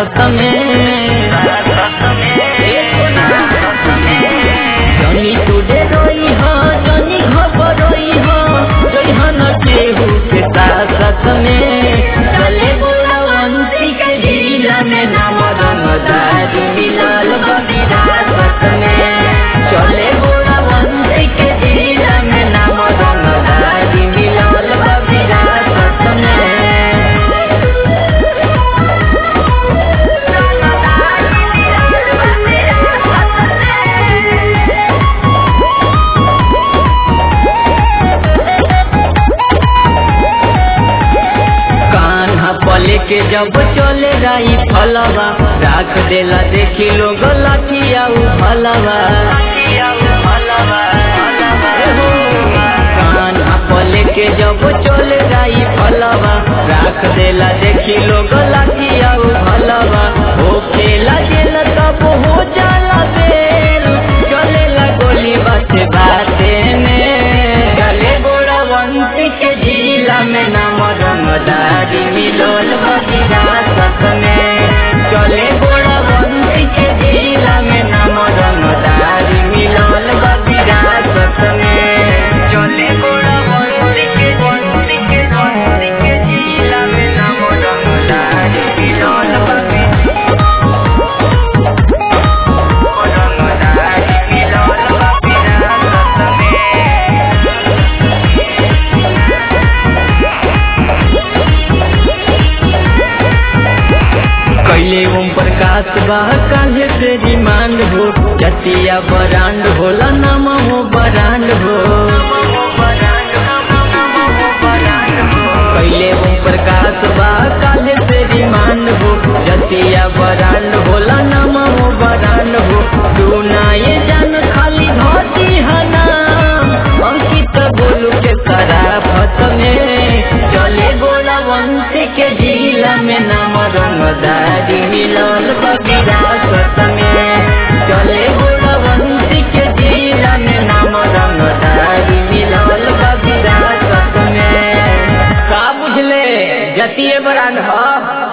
साथ में जनी तुझे रोई हो जनी घबरोई हो जइहन केहू के साथ साथ में चले बोला वंशी के जिला में नाम रंगदार मिलल बविरासत में चले बोला वंशी के जिला में नाम रंगदार मिलल बविरासत में कान्हा पले के जब चले राई फलवा राख देला देखी लोग लाठिया फलवा कान्हा पले के जब चले राई फलवा राख देला देखी लोग लाठिया फलवा हो खेला गेल तब हो जाला बेल चलेला गोली बाते बाते में गले गोड़ा वंशी के जिला में नाम रंगदारी मिलोल विरासत में चले गोड़ा वंशी के जिला में नाम रंगदारी मिलोल विरासत में चले गोड़ा वंशी के वंशी के वंशी के जिला में नाम रंगदारी मिलोल रंगदारी मिलोल विरासत में कैले ओम प्रकाश बा काहे से डिमांड हो जतिया बरांड होला नाम हो बरांड हो कैले ओम प्रकाश बा काहे से डिमांड हो जतिया बरांड होला नाम हो बरांड हो तू ना ये जान खाली धोती हना अंकित बोलू के सराफत में चले गोला वंशी के जिला में नाम रंगदारी मिलल विरासत में चले गोला वंशी के जिला में नाम रंगदारी मिलल विरासत में का बुझले जतिये बरांड ह